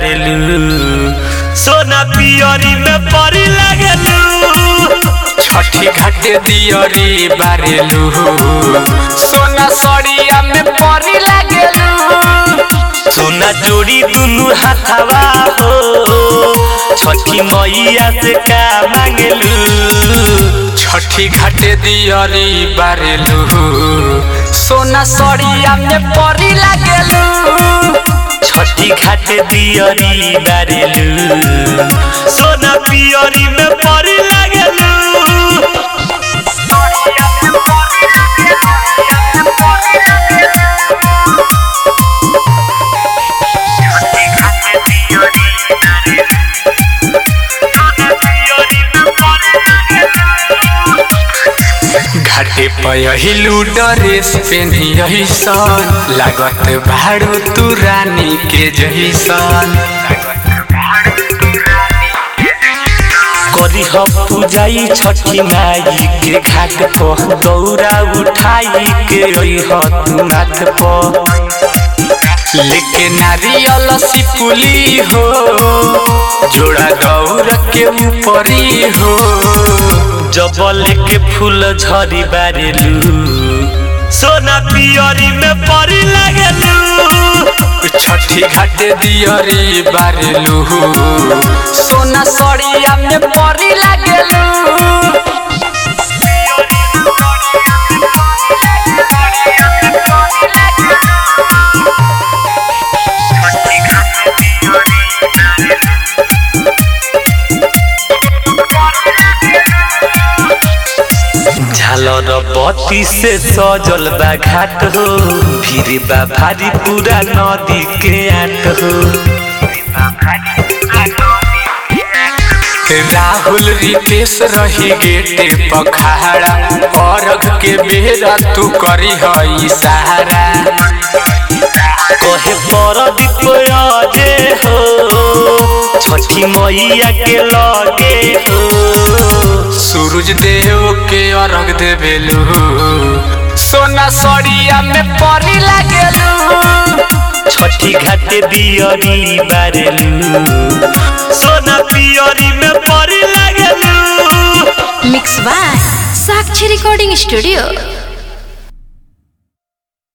बारेलू सोना पियरी में परी लागेलू छठी घाटे दियरी बारेलू सोना सड़िया में परी लागेलू सोना जोड़ी दुनु हाथवा हो छठी मैया से का मांगलू छठी घाटे दियरी बारेलू सोना सड़िया में परी लागेलू छठी घाट दियरी बारेलू सोना पियरी में परी लागेलू घाटे पयहिलू ड्रेस पेन्ही सन लागत भाड़ू तू रानी के जैसन करी हम पूजाई छठी माई के घाट पर दौरा उठाई के अइह तू माथ पर लेके नारियल सिपुली हो जोड़ा दौड़ के ऊपरी हो जबल के फूल झरी बारेलू सोना पियरी में परी लागेलू छठी घाटे दियरी बारेलू सोना सड़िया में परी लागेलू झालर बत्ती से सजल बा घाट हो फिर बा भारी पूरा नदी के आट हो राहुल रितेश रही गेटे पखाड़ा अर्घ के बेरा तू करी हई सहारा कहे पर दीपयाजे हो छठी मैया के लगे हो सूरज देव के अर्घ देवेलू सोना सड़िया में परी लागेलू छठी घाट दियरी बारेलू सोना पियरी में परी लागेलू mix by Sakshi recording studio